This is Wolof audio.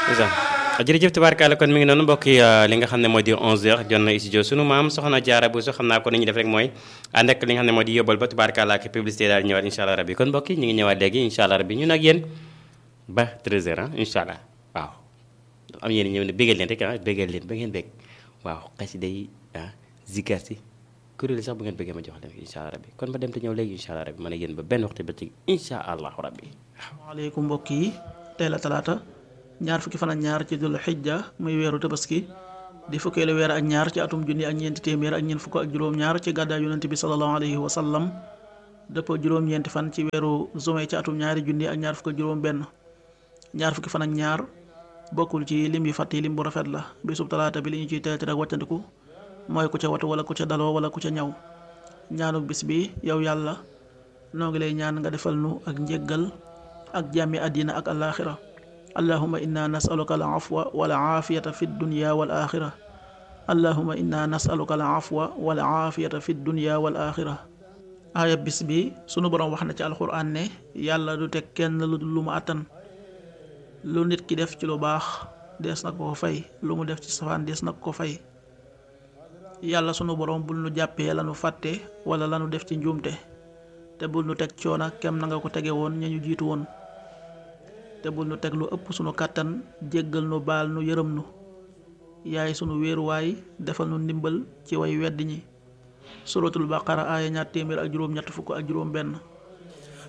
jërëjëf tubaarkaala kon mi ngi noonu mbokk yi li nga xam ne moo di 11h jot na studio sunu maam soxna Jaara Buso xam naa ko ni ñu def rek mooy ànd ak li nga xam ne moo di yóbbal ba tubaarkaala ak publicité daal ñëwaat incha allah rabbi kon mbokk yi ñu ngi ñëwaat léegi incha allah rabbi ñun ak yéen ba 13h ah incha allah waaw am yéen ñëw ne bégal leen rek ah bégal leen ba ngeen bég waaw xasida yi ah zikar si kuréel sax bu ngeen bëggee ma jox leen incha allah rabbi kon ba dem te ñëw léegi incha allah rabbi man ak yéen ba benn waxtu ba ci incha allah rabbi waaleykum mbokk yi tey la talaata ñaar fukki fan ak ñaar ci dul xijja muy weeru tabaski di fukkeelu weer ak ñaar ci atum junni ak ñeenti téeméer ak ñeent fukk ak juróom-ñaar ci gàddaay yonent bi sallallahu alayhi wa sallam dëppoo juróom-ñeenti fan ci weeru juin ci atum ñaari junni ak ñaar fukk ak juróom-benn ñaar fukki fan ak ñaar bokkul ci lim yi fàtt yi lim bu rafet la bisub talaata bi li ñu ciy teelti rek wàccandiku mooy ku ca watu wala ku ca daloo wala ku ca ñaw ñaanuk bis bi yow yàlla noo ngi lay ñaan nga defal nu ak njéggal ak jàmmi àddina ak alaaxira allahuma inna nasaluka al afwa wal aafiyata fi dunya wal axira allahuma inna nasaluka al afwa wal aafiyata fi dunya wal axira aaya bis bi sunu boroom wax na ci alxuraan ne yàlla du teg kenn lu dul lu mu àttan lu nit ki def ci lu baax dees na ko fay lu mu def ci safaan dees na ko fay yàlla sunu boroom bul nu jàppee lanu fàtte wala lanu def ci njuumte te bul nu teg coona kem na nga ko tege woon ña ñu jiitu woon te bul nu teg lu ëpp sunu kàttan jéggal nu baal nu yërëm nu yaay sunu wéeruwaay defal nu ndimbal ci way weddi ñi suratul baqara aaya ñaar téeméer ak juróom ñett fukk ak juróom benn